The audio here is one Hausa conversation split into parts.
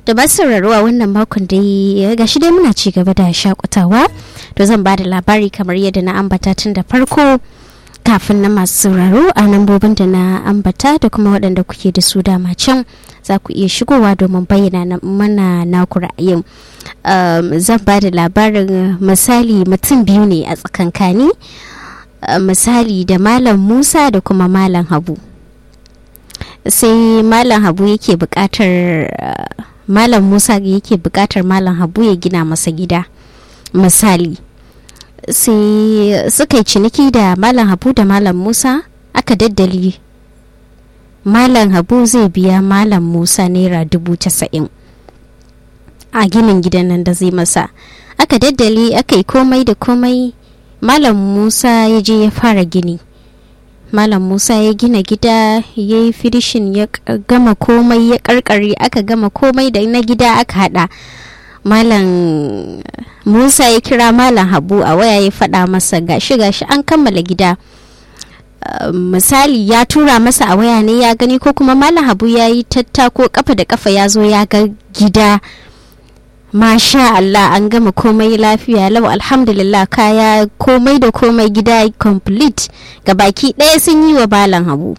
da masu sauraro a wannan makon dai ga shi dai muna ci gaba da shakutawa to zan ba da labari kamar yadda na ambata tun da farko kafin na masu sauraro a lambobin da na ambata da kuma waɗanda kuke da su dama can za ku iya shigowa domin bayyana mana naku ra'ayin zan ba da labarin misali mutum biyu ne a tsakankani misali da malam musa da kuma malam habu sai malam habu yake buƙatar malam musa yake buƙatar malam habu ya gina masa gida misali sai suka yi ciniki da malam habu da malam musa aka daddali malam habu zai biya malam musa naira dubu casa'in a ginin gidan nan da zai masa aka daddali aka yi komai da komai malam musa ya je ya fara gini malam musa ya gina gida ya yi firishin ya gama komai ya karkare aka gama komai da na gida aka hada malam musa ya kira malam habu a waya ya faɗa masa gashi gashi an kammala gida uh, misali ya tura masa a waya ne ya gani ko kuma malam habu ya yi tattako kafa da kafa ya zo ya ga gida masha Allah an gama komai lafiya lau alhamdulillah kaya komai da komai gida complete ga baki ɗaya sun yi wa balan habu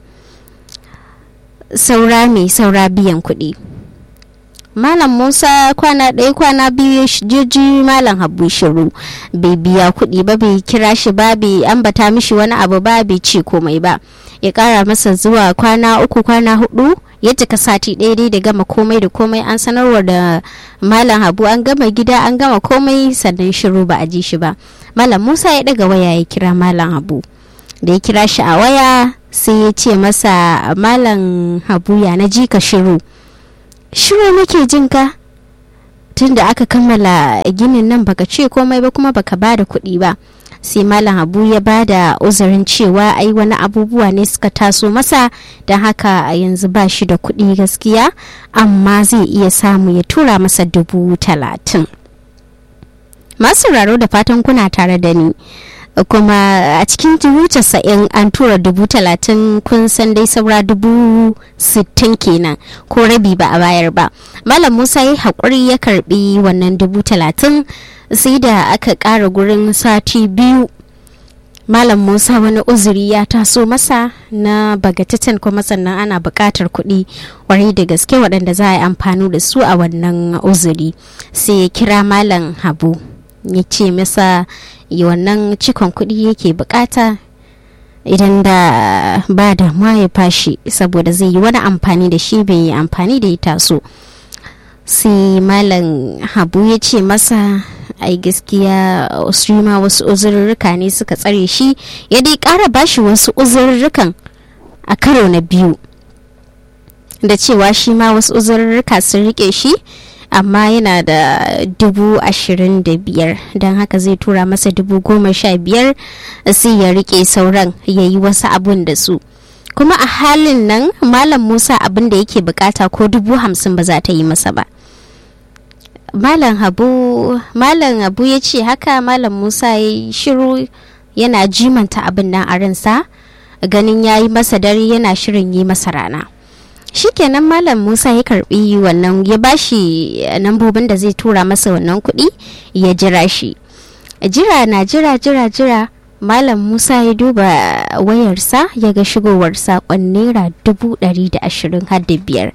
saura mai saura biyan kuɗi malam musa kwana ɗaya kwana biyu jirji malam habu shiru bai biya kuɗi ba bai kira shi ba bai ambata mishi wani abu ba bai ce komai ba ya ƙara masa zuwa kwana uku kwana hudu ya cika sati ɗaya dai da gama komai da komai an sanarwa da malam habu an gama gida an gama komai sannan shiru ba a ji shi ba malam musa ya ɗaga waya ya kira malam habu da ya kira shi a waya sai ya ce masa malam habu ya na ji ka shiru shiru nake jin ka tun da aka kammala ginin nan baka ce komai ba kuma baka ba da kuɗi ba sai malam habu ya ba da uzurin cewa ai wani abubuwa ne suka taso masa don haka a yanzu ba shi da kuɗi gaskiya amma zai iya samu ya tura masa dubu talatin masu raro da fatan kuna tare da ni kuma a cikin dubu casa'in an tura dubu talatin kun san dai saura dubu sittin kenan ko rabi ba a bayar ba malam musa ya haƙuri ya karbi wannan dubu talatin sai da aka ƙara gurin sati biyu malam musa wani uzuri ya taso masa na bagatatan kuma sannan ana buƙatar kuɗi warai da gaske waɗanda za a yi amfani da su a wannan uzuri sai ya kira malam habu ya ce masa wannan cikon kuɗi yake bukata idan da ba da ya fashi saboda zai yi wani amfani da shi bai yi amfani da ya taso sai malam habu ya ce masa ai gaskiya su ma wasu uzurruka ne suka tsare shi ya dai ƙara bashi wasu uzurrukan a karo na biyu da cewa shi ma wasu uzurruka sun rike shi amma yana da dubu ashirin da biyar don haka zai tura masa dubu goma sha biyar sai ya rike sauran ya yi wasu abun da su kuma a halin nan malam musa abin da yake bukata ko dubu hamsin ba za ta yi masa ba malam habu malam habu ya ce haka malam musa ya shiru yana jimanta abin nan a ransa ganin ya yi masa dare yana shirin yi masa rana shikenan malam musa ya karbi wannan ya bashi nambobin da zai tura masa wannan kuɗi ya jira shi jira na jira jira jira malam musa ya duba wayarsa ya ga shigowar saƙon naira dubu ɗari da ashirin har da biyar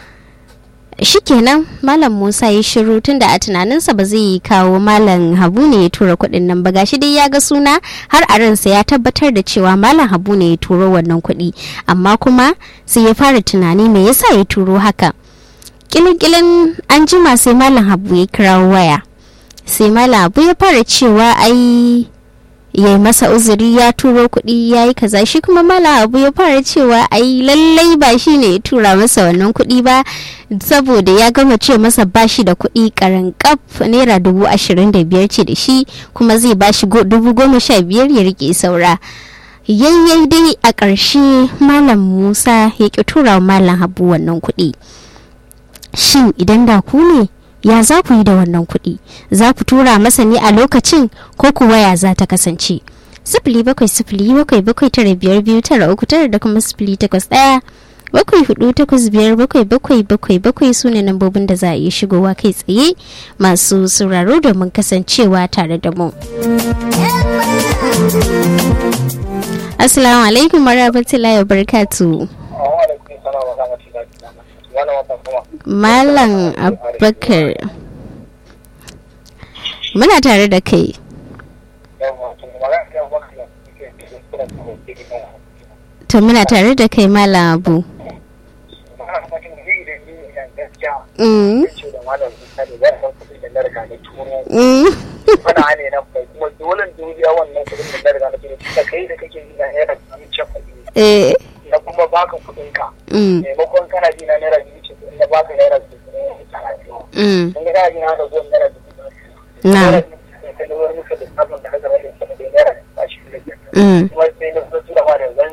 shikenan malam musa ya shiru tun da a tunaninsa ba zai kawo malam habu ne ya tura kuɗin nan ba gashi dai ya ga suna har a ransa ya tabbatar da cewa malam habu ne ya turo wannan kuɗi amma kuma sai ya fara tunani me yasa ya turo haka kilin an jima sai malam habu ya kirawo waya sai malam habu ya fara cewa ai ya yi masa uzuri ya turo kuɗi ya yi kaza shi kuma mala abu ya fara cewa ai lallai ba shi ne ya tura masa wannan kuɗi ba saboda ya gama ce masa ba shi da kuɗi karan kaf naira dubu ashirin da biyar ce da shi kuma zai ba shi dubu goma sha biyar ya rike saura yayyai dai a ƙarshe malam musa ya ƙi tura malam habu wannan kuɗi shin idan da ku ne ya za ku yi da wannan kuɗi za ku tura masa ne a lokacin ko kuwa ya za ta kasance sifili bakwai sifili bakwai bakwai tara biyar biyu tara uku tara da kuma sifili takwas ɗaya bakwai hudu takwas biyar bakwai bakwai bakwai bakwai su ne lambobin da za a iya shigowa kai tsaye masu sauraro domin kasancewa tare da mu. Assalamu alaikum warahmatullahi wabarakatuh. Malam Abubakar muna tare da kai. To muna tare da kai Malam Abu. Mm. Mm. Fana ne na kai kuma dole duniya wannan kudin da na riga na turo da kai da kake yi na naira biyu ce Eh. na kuma baka kudin ka Mm. maimakon kana ji na naira biyu ce na baka naira biyu ne talatin Mm. in ga kana ji na da zuwan naira biyu Na. naira biyu ne ta lura muka da sabon da aka rage sama da naira ashirin da biyar Mm. kuma sai na zo tura ma da zan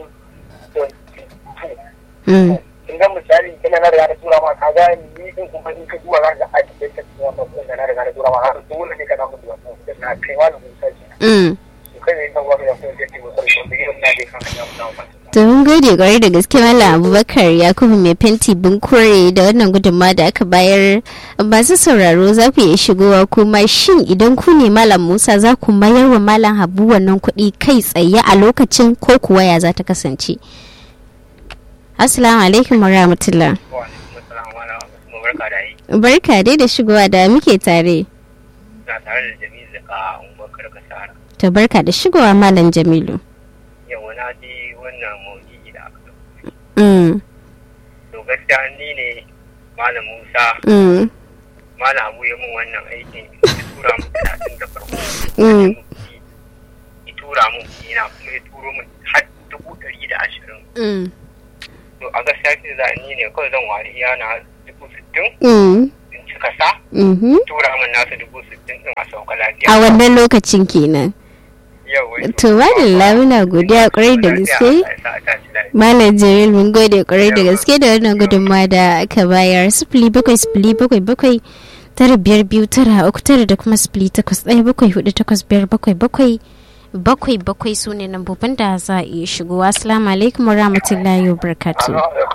Mm. in ga misali ina na riga na tura ma ka ga ni din kuma in ka zuwa za ka aiki da ka tura ma kudin da na riga na tura ma har dole ne ka na mutu wannan kudin na kai ma da mun saji Mm. kai ne kan wani da kuma da ke mutar shi da gidan na dai kan ya mutu To mun gode kwarai da gaske Malam Abubakar Yakubu mai fenti Bunkure da wannan gudunmawa da aka bayar masu sauraro za ku iya shigowa kuma shin idan ku ne Malam Musa za ku mayar wa Malam Habu wannan kuɗi kai tsaye a lokacin ko kuwa ya za ta kasance. Assalamu alaikum wa rahmatullah. barka da yi Barka dai da shigowa da muke tare. na tare da jami'in da ka unguwar karka sahara To barka da shigowa Malam Jamilu. yau na ji wannan maudu'i da aka dauko Mm, to gaskiya ni ne malam musa mm, malam abu ya mun wannan aikin ya tura mun talatin da farko mm, ya tura mun ina kuma ya turo mun har dubu ɗari da ashirin mm, to a gaskiya ce za ni ne kawai zan wari yana dubu sittin mm, in cika sa mhm. tura mun nasa dubu sittin din a sauka lafiya A wannan lokacin kenan. yau wai To Malam muna godiya kwarai da gaske. Malam Jamil mun gode kwarai da gaske da wannan gudunmawa da aka bayar sifili bakwai sifili bakwai bakwai tara biyar biyu tara uku tara da kuma sifili takwas ɗaya bakwai hudu takwas biyar bakwai bakwai bakwai bakwai su ne lambobin da za a iya shigowa assalamu alaikum wa rahmatullahi wa barakatuh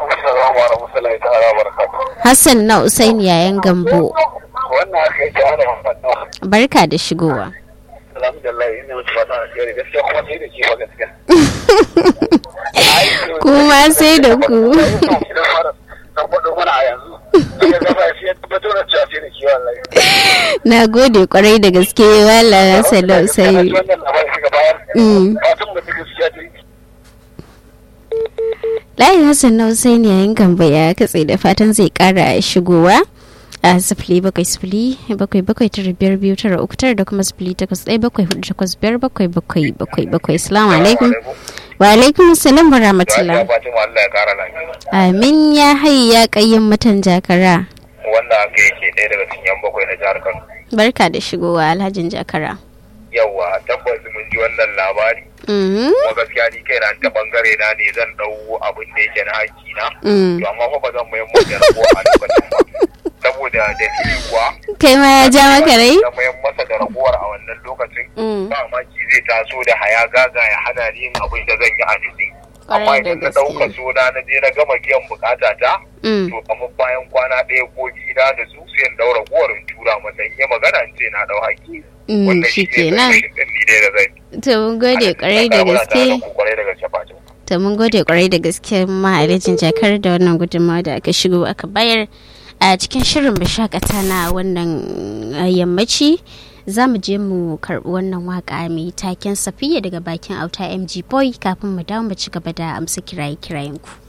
hassan na usaini yayan gambo wannan aka yi ta ana barka da shigowa alhamdulillah ina mutu fata a shiyar gaskiya kuma sai da kiwa gaskiya kuma sai da ku na faɗo mana a yanzu daga gaba sai ya tabbatar da cewa sai da kiwa wallahi na gode kwarai da gaske wala hassan na usaini wannan labarin suka bayar Mm. fatan mutu gaskiya ta yi layin hassan na usaini yayin gamba ya katse da fatan zai kara shigowa a sifili bakwai sifili bakwai bakwai tara biyar biyu tara uku tara da kuma sifili takwas ɗaya bakwai hudu takwas biyar bakwai bakwai bakwai bakwai salamu alaikum wa alaikum salam wa rahmatullah Fatima Allah ya kara lafiya amin ya hayi ya kayyin mutan jakara wanda aka yake ɗaya daga cikin yan bakwai na jihar Kano barka da shigowa alhajin jakara yawa tabbas mun ji wannan labari Mhm, kuma gaskiya ni kai na ta bangare na ne zan dau abin da yake na haƙƙi na mm. to amma fa ba zan mayan masa da rabuwa a lokacin ba saboda dalili kuwa kai ma ya ja maka rai da mayan masa da rabuwar a wannan lokacin Mm, ba maki zai taso da haya gaga ya hana ni yin abin da zan yi a jiki amma Kwarai da idan na gaske. ɗauka suna na je na gama biyan bukata ta mm. to kamar bayan kwana ɗaya ko biyu na da su sai in daura guwar in tura masa in yi magana in ce na ɗau haƙƙi Mm, wannan shi shi ne kenan solution ɗin ni dai da zan yi. to mun gode kwarai da Muna tare gaske ku kwarai da gaske Fatima. to mun gode kwarai da gaske mahalicin jakar da wannan gudunmawa da aka shigo aka bayar a cikin shirin bashakata na wannan uh, yammaci za mu je mu karbi wannan waka mai taken safiya daga bakin auta mg boy kafin mu dawo mu ci gaba da amsa kiraye-kirayen ku